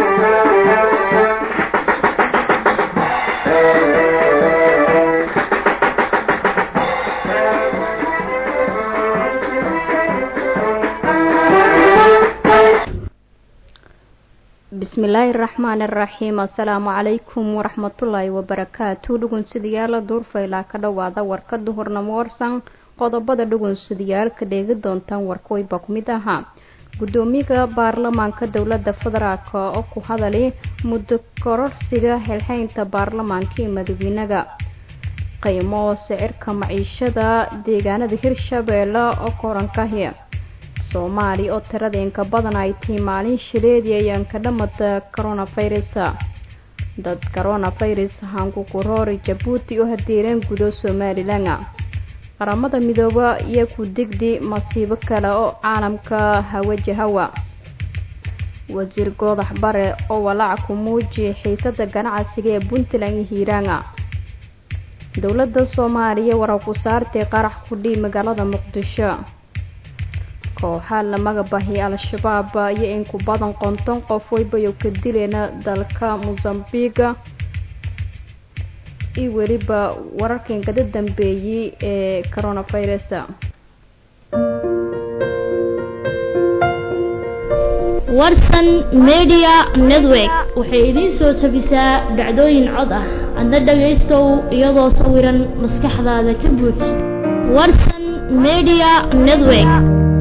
bismillaahi raxmaani raxiim assalaamu calaykum waraxmatullaahi wabarakaatu dhugunsidayaala duurfaylaa ka dhowaada warkada hornamo warsan qodobada dhugunsidayaalka dheegi doontaan warkooyba ku mid ahaa gudoomiyaha baarlamaanka dowlada federaalk oo ku hadalay muddo kororsiga xilxeynta baarlamaanka iyo madaxweynaga qiimo sicirka maciishada deegaanada hirshabeelle oo korankahi soomaaliya oo tirada inka badan ay tahay maalin shileedii ayaan ka dhamata coronavirus dad coronavirus hankukuroori jabuuti oo hadeereen gudo somalilan qaramada midooba iyo ku digdi masiibo kale oo caalamka hawajahawa wasiir goodax bare oo walaac ku muujiya xiisada ganacsiga ee puntland iyo hiiraanga dowlada soomaaliya warar ku saartay qarax ku dhii magaalada muqdisho kooxaa la magabaxiyay al-shabaab iyo in ku badan konton qof waybayo ka dileena dalka mosambiga iyo weliba wararkan kada dambeeyey ee coronavirus warsan media network waxay idiin soo tabisaa dhacdooyin cod ah adna dhagaystow iyadoo sawiran maskaxdaada ka buuj warsan media network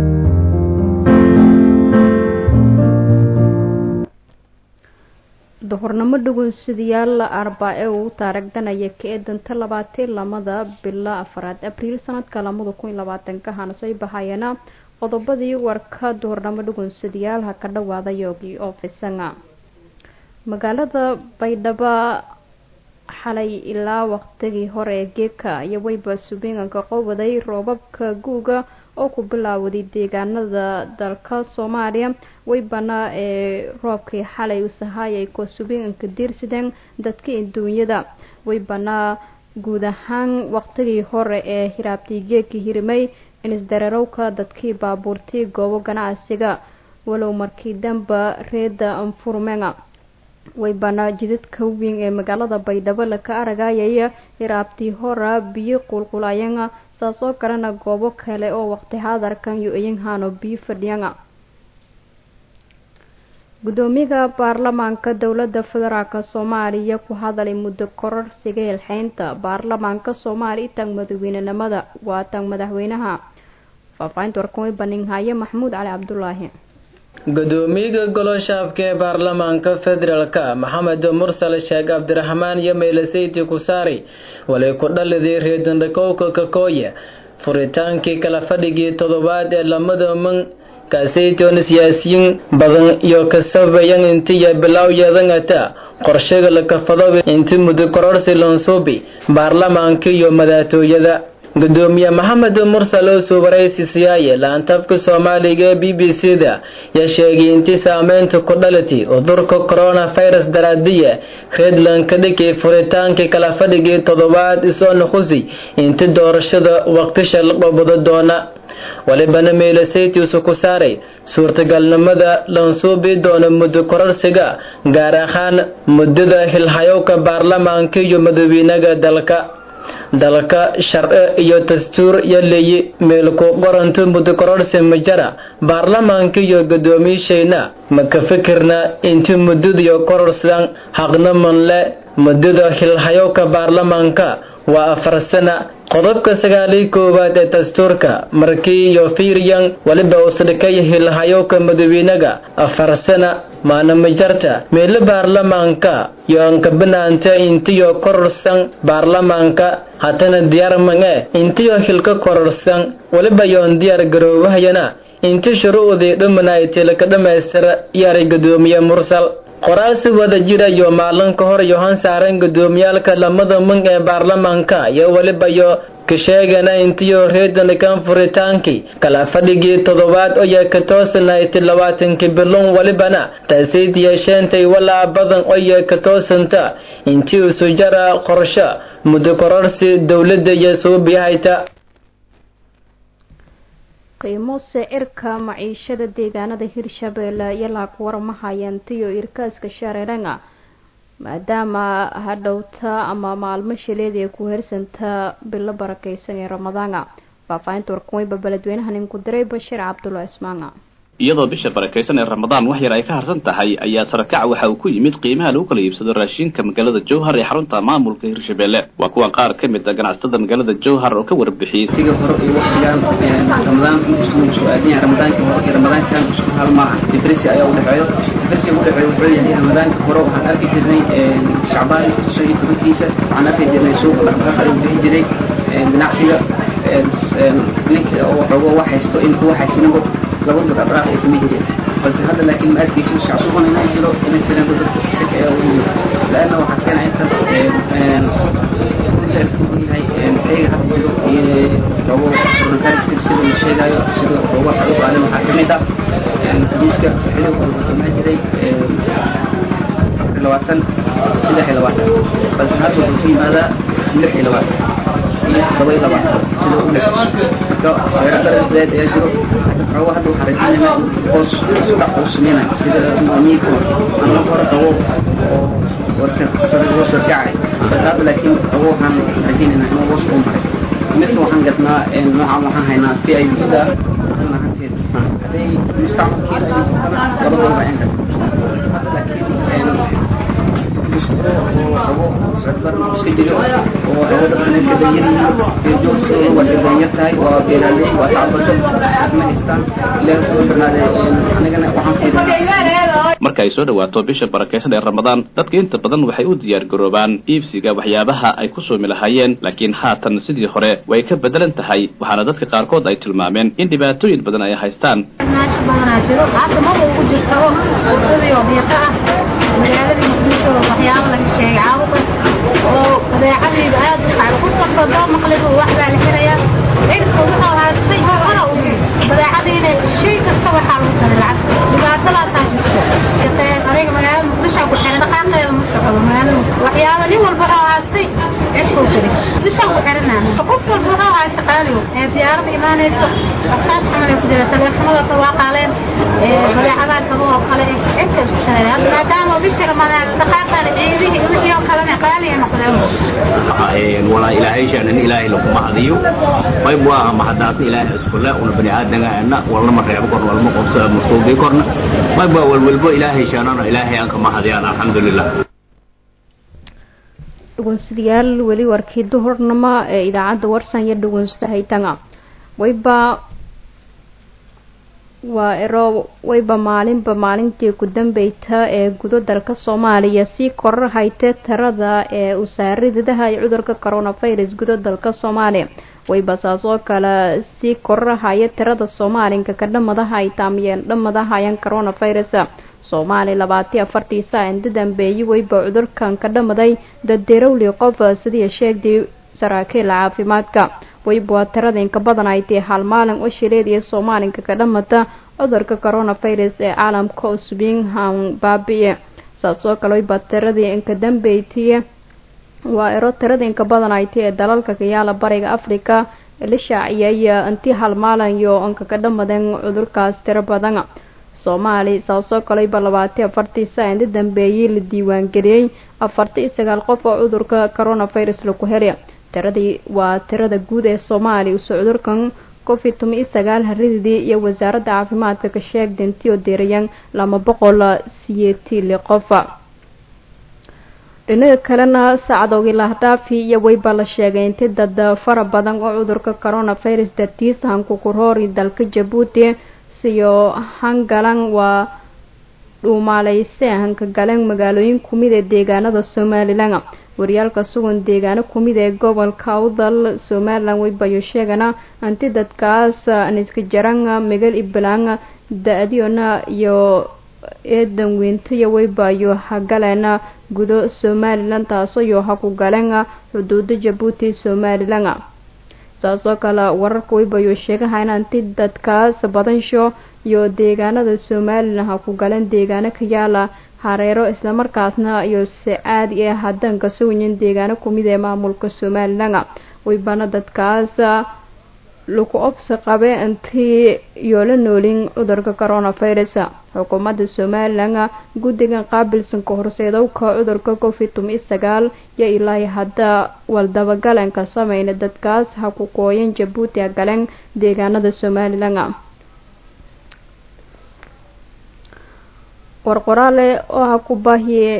duhurnimo dhugunsidayaal arbaa ee uu taaragdanaya ka eedanta labaatan lamada bila afaraad abriil sanadka lamada kun iyo labaatanka hana soo baxayana qodobadii warka duhurnimo dhugunsadayaal ha ka dhawaada yoogi oo fisanga magaalada baydhabo xalay ilaa waqtigii hore ee geeka iyo weyba subiinganka qowaday roobabka guuga oo ku bilaawaday deegaanada dalka soomaaliya weybana ee roobkii xalay usahaayay koo subiinganka diirsideen dadka adduunyada weybana guud ahaan waqtigii hore ee hiraabtii geekii hirimay inisdareerowka dadkii baabuurtii goobo ganacsiga walow markii danba reeda anfurmenga weybana jidadka weyn ee magaalada baydhabo laka aragayaya hiraabtii hora biyo qulqulayanga saas oo kalena goobo kale oo waqti hadarkan iyo iyanhano biyo fadhiyanga gudoomiyaha baarlamaanka dowlada federaalk soomaaliya ku hadalay muddo kororsiga hilxeynta baarlamaanka soomaaliya tag madaxweynenimada waa tag madaxweynaha faahfaahinta warkan way baninhaye maxamuud cali cabdulaahi gudoomiyaha goloshaafka ee baarlamaanka federaalka maxamed mursal sheekh cabdiraxmaan iyo meelaseyti kusaari walay ku dhaliday reedandhakowka kakooye furitaankii kala fadhigii toddobaad ee lamada man kaasaytoon siyaasiyiin badan iyo kasabayan intiya bilowyeedangata qorshaga lakafado inti muddo kororsi lansuubi baarlamaanka iyo madaxtooyada gudoomiye maxamed mursal oo suubaraysi siyaaye laantabka soomaaliga ee b b c da yaa sheegay intii saameynta ku dhalatay cudurka coronavirus daraadiya redland ka dhigay furitaankii kala fadhigii toddobaad isoo nuqusi inti doorashada waqtisha la qabado doona walibana meelasaytiisu ku saaray suurtagalnimada lansuubi doona muddo kororsiga gaar ahaan muddada hilhayowka baarlamaanka iyo madaxweynaga dalka dalka sharci iyo dastuur yaleeyi meelku qoranto muddo kororsi majara baarlamaanka iyo gudoomiyashayna ma ka fikirna inti muddadiyo kororsidan haqna manle muddada hilhayowka baarlamaanka waa afar sana qodobka sagaaliy koowaad ee dastuurka markii iyo fiiryan waliba usdhikay hilhayowka madaxweynaga afar sana maanamajarta meelo baarlamaanka iyo ankabanaanta intiyo kororsan baarlamaanka hatana diyaar mange intiyo hilka kororsan waliba yoon diyaar garoowahayana inti shuruucdii dhumanaytay laka dhammaystira yaray gudoomiye mursal qoraasi wada jira iyo maalin ka hor yohan saaran gudoomiyaalka lamada mung ee baarlamaanka iyo weliba yo ka sheegana intiyo reedanikan furitaankii kala fadhigii toddobaad oya ka toosanayti labaatankii bilon walibana taasiid yeesheentay walaa badan oya ka toosanta intii isu jara qorsho muddo kororsi dowladda iyo suubiyahayta qiimo sicirka maciishada deegaanada hirshabeelle iyo laag warmahayantiyo irkaaska shareeranga maadaama hadhowta ama maalmo shileed ay ku hersantaa bilo barakeysan ee ramadaana faahfaahinta warkuweyba beledweynaha ninku diray bashiir cabdulla ismaanga iyadoo bisha barakaysan ee ramadaan wax yar ay ka harsan tahay ayaa sarakac waxa uu ku yimid qiimaha lagu kala iibsado raashinka magaalada jowhar ee xarunta maamulka hirshabeelle waa kuwan qaar ka mid a ganacsatada magaalada jowhar oo ka warbixiyey siga hore iyo waqtigan ramadaan inkusuu soo aadanya ramadaanka hore iyo ramadaankan isku hal maaha difresi ayaa udhexeeyo difresiga udhexeeyo wuxuu yahay ramadaanka hore waxaan arki jirnay shacbaan shan iyo tobankiisa waxaan arki jirnay suuqa dhaqdhaqaaq ayuu bixi jiray ganacsiga ninka oo xoogo wax haysto in kuwa haysanaba laba dad abraaq ay samayn jireen balse hadda laakiin ma arkayso shacsuban inay jiro inay jiraan dad dadka saka ayaa ugu yimid laanna waxaa keena intaas yahay xeega hadda jiro iyo loogu coronavirus sida la sheegayo sida looga xalu qaadan waxaa kamid ah xadiiska xilib wuxuu imaan jiray labaatan saddex iyo labaatan balse hadda wuxuu ku yimaadaa lix iyo labaatan iyo todoba iyo labaatan sida u dhexeyso marka seero daradeed ayaa jiro xoogo hadda waxaa rajaynaynaa in hoos dhac uu sameynaya sida miiku aan la hore qabo oo warsaoo sarkacay balse hadda laakiin xoogo waxaan rajaynaynaa inuu hoos uu maray midka waxaan gadnaa noocan waxaan haynaa v i da ahanteed hadday mustacmalkeeda ay laba dolar ayaan gadnaa hadda laakiin iska jiro oo dadkan iska danyayihiin joogsi waa iska danyar tahay waa beeraaley waa tacbato ma haystaan ilaahay soo barnaade anigana waxaan fiirinaa marka ay soo dhawaato bisha barakaysan ee ramadaan dadka inta badan waxay u diyaar garoobaan iibsiga waxyaabaha ay ku soomi lahaayeen laakiin haatan sidii hore way ka bedelan tahay waxaana dadka qaarkood ay tilmaameen in dhibaatooyin badan ay haystaan magaaladii muqdisho waxyaabo laga sheegay caabuqa oo badeecadiida aad u kacay qof walba doo maqlib wax baa la xirayaa cirka wuxuu haastay hora u badeecadiina shay kasta waxaa lagu taray lacag dhibaatadaasaa jirto aniga magaalada muqdisho ku xiran dhaqaaqeeda ma socdo magaalada waxyaabo nin walba wuxuu haastay cirkuu jiray muqdisho ku xiranaan qof walba wuxuu haasta qaaliyo ee diyaarada imaanayso waxaas camal ay ku jira taleefanada waa qaaleen badeecadaha kaba oo kale cirka isku xiran maadaama bisha ramadaan dhaqaaqana ciidihii wixii oo kalena qaali ay noqdeen walaa ilaahay shaanan ilaahay laguma hadiyo qayb waa mahadaasna ilaahay iskule una bani aadamgaana walnama reebo korna walma qobso ama suubii korna qayb waa walwalbo ilaahay shaanana ilaahay aan kama hadiyaan alxamdulilah dhugunsidayaal weli warkii duhurnimo ee idaacadda warsan iyo dhugunsida haytanga wayba waa ero wayba maalinba maalintii ku dambeyta ee gudo dalka soomaaliya sii korar haytee tirada ee usaaridaha ee cudurka coronavirus gudo dalka soomaaliya wayba saas oo kale sii kororahaya tirada soomaalinka ka dhamadaha ay taamiyeen dhamadahayaan coronavirus soomaali labaatiyo afartii saa inda dambeeyey wayba cudurkan ka dhamaday daderowli qof sidii sheegday saraakiil caafimaadka wayba waa tirada inka badan ay tahay hal maalin oo shileed iyo soomaalinka ka dhamata cudurka coronavirus ee caalamka oo subingham baabi-e saas oo kale wayba tiradii inka dambeytiye waa ero tirada inka badan ay tahay ee dalalka kayaala bariga africa la shaaciyay intii hal maalin iyo inka ka dhamadeen cudurkaas tiro badan soomaali saasoo kaleyba labaatiyo afartii saa inda dambeeyey la diiwaangeliyey afarta iyo sagaal qof oo cudurka coronavirus laku helay tiradii waa tirada guud ee soomaaliya usoo cudurkan covid toban iyo sagaal harididii iyo wasaaradda caafimaadka ka sheegda intii oo deerayaan lama boqol siyeetili qofa dhinaga kalena sacadowgii lahdhaafi iyo weyba la sheegay inti dad fara badan oo cudurka coronavirus dartiis hankukuroori dalka jabuuti siyo hangalan waa dhuumaaleyse hanka galeen magaalooyin kumid ee deegaanada somalilan waryaalka sugan deegaano kumid ee gobolka awdal somalilan weybayo sheegana anti dadkaas niska jaran megal iblang da-diona iyo eedan weyntayo weybayo hagaleena gudo somalilan taasoo yo ha ku galeen xuduuda jabuuti somalilan saasoo kale wararka weybayo sheegahayn anti dadkaas badansho iyo deegaanada somalilan ha ku galeen deegaano ka yaala hareero islamarkaasna iyo si caadi ee haddaan kasoo wayin deegaano kumid ee maamulka somalilan weybana dadkaas lagu obsi qabe intii yoola noolin cudurka coronavirus xukuumadda somalilan guddigan qaabilsanka horseedowka cudurka covid tumi sagaal yo ilaahi hadda waldabagalenka sameyna dadkaas ha ku kooyan jabuuti galeen deegaanada somalilan qorqoraale oo ha ku baahiye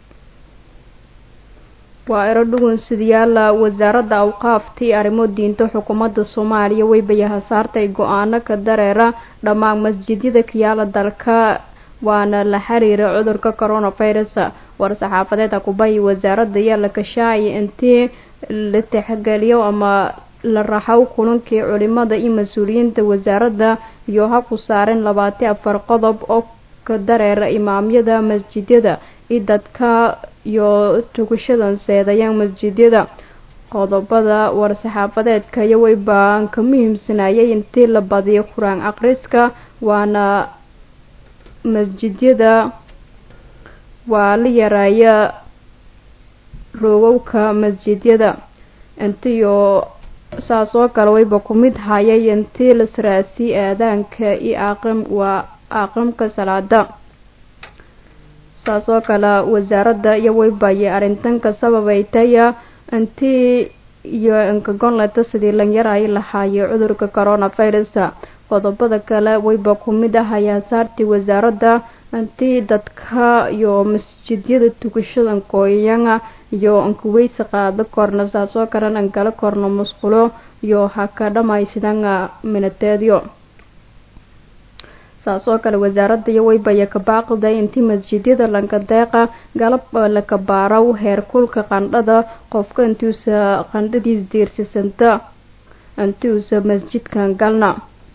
waa ero dhugun sidayaala wasaaradda awqaaftii arrimo diinta xukuumadda soomaaliya weybayaha saartay go-aano ka dareera dhammaan masjidyada kayaala dalka waana la xiriira cudurka coronavirus war-saxaafadeed hakubahi wasaaradda ayaa la kashaacaya intii la tixgeliyo ama la raxow kulankii culimada iyo mas-uuliyiinta wasaaradda iyo ha ku saareen labaati afar qodob oo ka dareera imaamyada masjidyada iyo dadka iyo tugashadan seedayaan masjidyada qodobada war-saxaafadeedka iyo weybaan ka muhiimsanayay intii la badiyo qur-aan akhriska waana masjidyada waa la yareeya roogowka masjidyada intiyo saas oo kale wayba ku mid hayay intii la saraasi aadaanka iyo aqim waa aqimka salaada saas oo kale wasaaradda iyo weybaye arrintanka sababaytaya intii iyo inkagonleta sidii lan yaraay lahaayay cudurka coronavirus qodobada kale wayba ku mid ah hayaasaartii wasaaradda intii dadka iyo masjidyada tukashadan kooyanga iyo inkuweysa qaado korna saas oo kalen inkala korno musqulo iyo ha ka dhamaysidanga minateedyo saas oo kale wasaaradda iyo weybaya ka baaqday intii masjidyada lankadeeqa galab laka baaraw heerkulka qandhada qofka intiuusa qandhadiis diirsisanta intiuusa masjidkan galna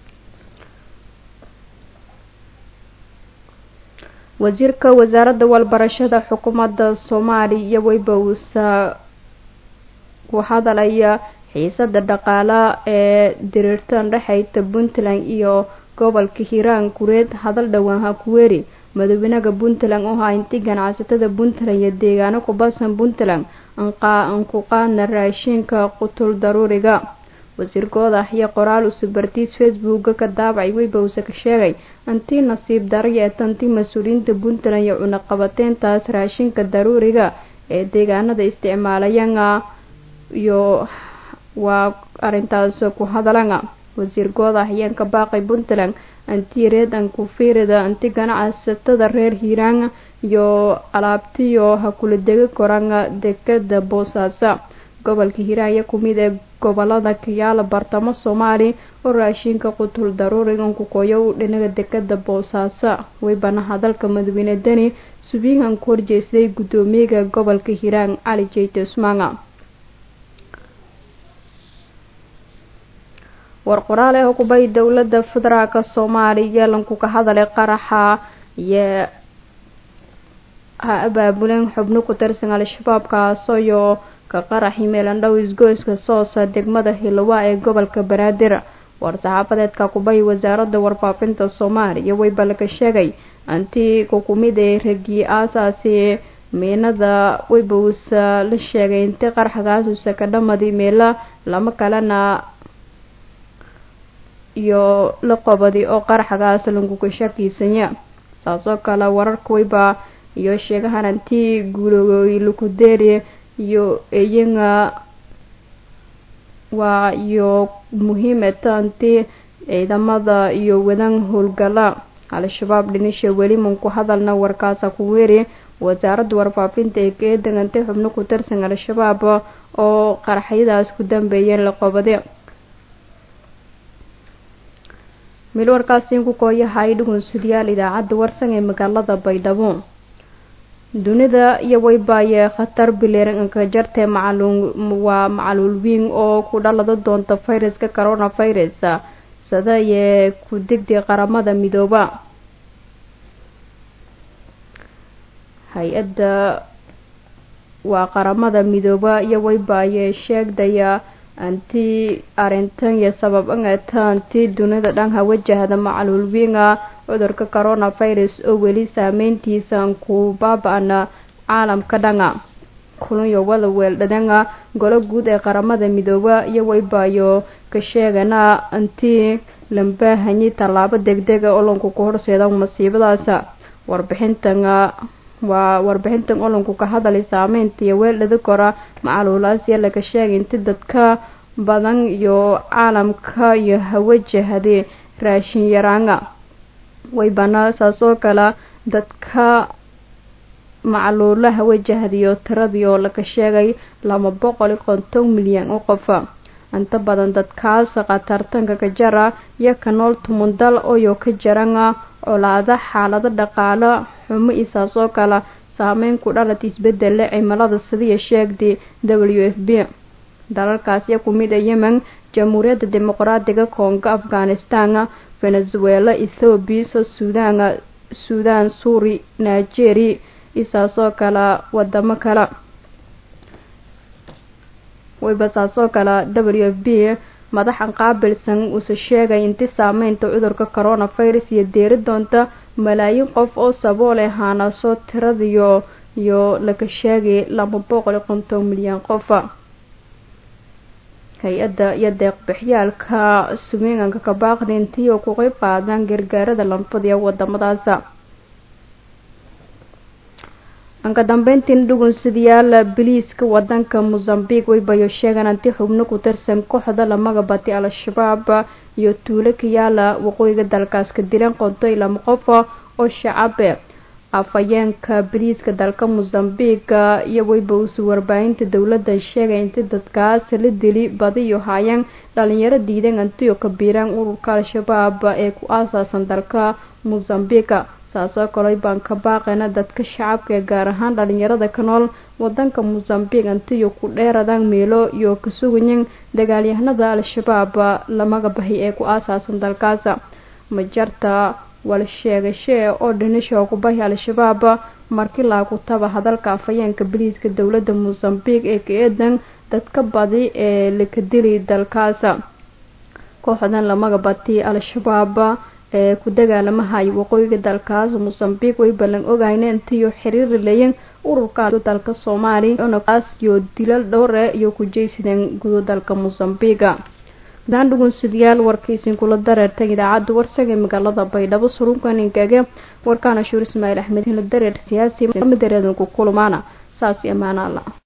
wasiirka wasaaradda walbarashada xukuumadda soomaaliya iyo weyba uusa ku hadalaya xiisada dhaqaala ee diriirtan dhexeyta puntland iyo gobolka hiiraan kureed hadal dhowaan ha kuweeri madaxweynaha puntland oo haa intii ganacsatada puntland iyo deegaano ku basan puntland anku qaadna raashinka qutul daruuriga wasiirkooda iyo qoraal usubartiis facebooka ka daabacay weybawse ka sheegay intii nasiib daraya ee tantii mas-uuliyiinta puntland iyo cunaqabateyntaas raashinka daruuriga ee deegaanada isticmaalayana iyo waa arintaas ku hadalana wasiir gooda ayaan ka baaqay puntland anti reed ankufiirida anti ganacsatada reer hiiraan iyo alaabtiyo ha kula degi korana dekada boosaaso gobolka hiiraan iyo kumid ee gobolada kayaala bartamo soomaali oo raashinka qutul daruuriga kukoyo u dhinaga dekada boosaaso weybana hadalka madaxweyne deni subiingan ku horjeestay guddoomiyaga gobolka hiiraan cali jeyte usmaanga war qoraal ee hukubay dowladda federaalka soomaaliya lanku ka hadalay qaraxa iyo ha abaabuleen xubno ku tirsan al-shabaab kaasoyo ka qaraxi meelandhow isgoyska soosa degmada hilowa ee gobolka banaadir war-saxaafadeedka kubay wasaaradda warfaafinta soomaaliya weyba laga sheegay antii kukumid ee ragii aasaasi miinada weybausa la sheegay intii qaraxgaasusa ka dhamadi meela lama kalena iyo la qobadi oo qaraxgaas lankuka shakiisanya saasoo kale wararka weyba iyo sheegahan antii guulogooy lukudeeri iyo iyaga waa iyo muhiimata antii ciidamada iyo wadan howlgala al-shabaab dhinisha weli manku hadalna warkaasa ku weeri wasaaradda warfaafinta ee ka degantay xubno ku tirsan al-shabaab oo qaraxyadaas ku dambeeyeen la qobade mil warkaasi ku kooyahay dhugunsidayaal idaacadda warsan ee magaalada baydhabo dunida iyo weybaye khatar bileeranka jartee macaluun waa macaluul wiin oo ku dhalada doonta fayraska coronavirus sadayee ku degday qaramada midooba hay-adda waa qaramada midooba iyo weybaye sheegdaya anti arintan iyo sabab angata anti dunida dhanha wajahda macaluul wiinga cudurka coronavirus oo weli saameyntiisa ku baaba-ana caalamka dhanga kulunyo wada weeldhadanga golo guud ee qaramada midooba iyo waybayo ka sheegana intii lambaahanyi tallaabo degdega olonku ku horseeda masiibadaas warbixintan waa warbixintan olonku ka hadalay saameynta iyo weeldhada kora macaluulaasiya laga sheegay inti dadka badan iyo caalamka iyo hawajahade raashin yaraanga waybana saasoo kale dadka macluulaha wajahdiyo tiradii oo laga sheegay laba boqol iyo konton milyan oo qofa inta badan dadkaas khatartanka ka jara iyo ka nool tumun dal oyo ka jaranga colaada xaalado dhaqaalo xumo isaasoo kale saameyn ku dhalata isbedele cimilada sidiiya sheegday w f b dalalkaasiya ku mid a yemen jamhuuriyadda dimuqraadiga kongo afghanistan venezuela ethoobiya so suudaan suudaan suuri nigeria isaasoo kale wadamo kale wayba saasoo kale w f b madaxan qaabilsan uuse sheegay inti saameynta cudurka coronavirus iyo deeri doonta malaayiin qof oo sabool ahaanaasoo tiradiyo iyo laga sheegay laba boqol iyo konton milyan qofa hay-adda iyo deeqbixyaalka sumeeganka kabaaqda intii oo ku qeyb qaadaan gargaarada lanfada ee wadamadaas anka dambeyntiin dhugunsidayaal biliiska wadanka mozambique waybayo sheegaan anti xubno ku tirsan kooxda lamaga bati al-shabaab iyo tuulo ka yaala waqooyiga dalkaas ka dileen qonto iyo lama qof oo shacabe afhayeenka biliiska dalka mozambique iyo wayba usu warbaahinta dowladda sheegay inti dadkaas la dili badi iyo haayeen dhalinyaro diideen antiyo ka biiraan ururka al-shabaab ee ku aasaasan dalka mozambique saasoo kale baan ka baaqayna dadka shacabka ee gaar ahaan dhalinyarada ka nool wadanka mozambique antiyo ku dheeradaan meelo iyo ka sugayin dagaalyahanada al-shabaab lamaga bahi ee ku aasaasan dalkaas majarta wal sheegashee oo dhinisha ku bahi al-shabaab markii laagu taba hadalka afhayeenka biliiska dowladda mozambique ee ka eedan dadka badi ee laka dili dalkaas kooxdan lamaga bati al-shabaab ee ku dagaalamahay waqooyiga dalkaas mozambique way ballan ogayna intiyo xiriiri layin ururka dalka soomaaliya onokaas iyo dilal dhowre iyo ku jeysadeen gudo dalka mozambique daan dhugunsidayaal warkaysin kula dareertay idaacadda warsaga ee magaalada baydhabo surunkan ingage warkaana shuur ismaaciil axmed hila dareer siyaasi madareedanku kulmaana saas amaana alla